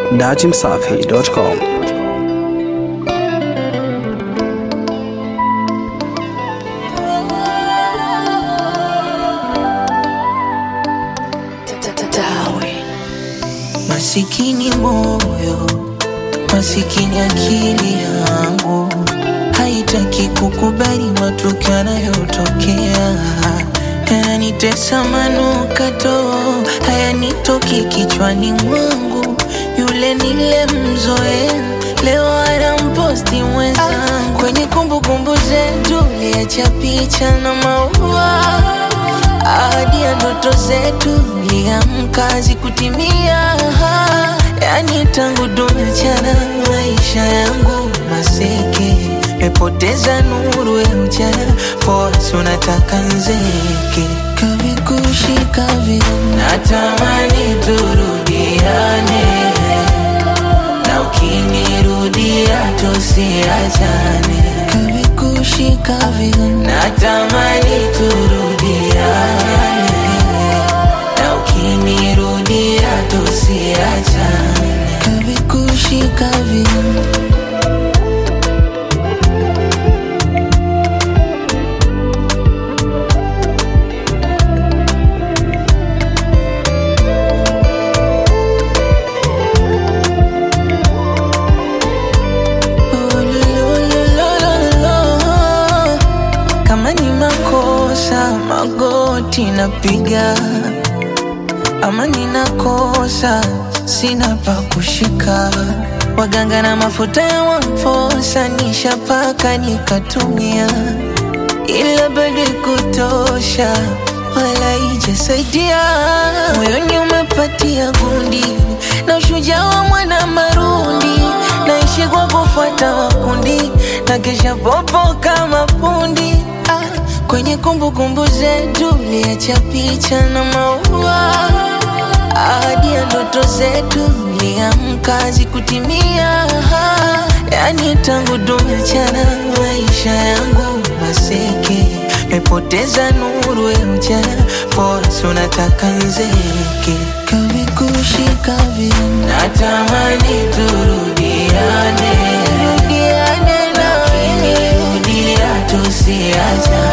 dachimsafi.com. Masikini moyo, masikini akili yangu haitaki kukubali matukio yanayotokea. Yananitesa manukato, hayanitoki kichwani mwangu. Yule nilemzoea leo anamposti mwenzangu kwenye kumbukumbu zetu, liacha picha na maua ahadi ya ndoto zetu liamka zikutimia. Yani tangu tumechana, maisha yangu maseke, mepoteza nuru ya ujana, forsi unataka nzeke kavikushika vile, natamani turudiane, na ukinirudia tusiachane, kavikushika vile, natamani turudiane, na ukinirudia tusiachane, kavikushika vile Ulululululu. Kama ni makosa magoti napiga, ama ninakosa sina pa kushika. Waganga na mafuta ya wamfosa nishapaka nikatumia, ila bado kutosha wala ijasaidia. Moyoni umepatia gundi na ushujaa wa mwana marundi, naishi kwa kufuata wakundi na kesha popo kama pundi ah, kwenye kumbukumbu zetu liacha picha na maua ahadi ya ndoto zetu liamka zikutimia. Yani tangu tumechana, maisha yangu maseke, mepoteza nuru ya ujana, forsi unataka nzeke, kavikushika vile, natamani turudiane, turudiane na ukinirudia tusiachane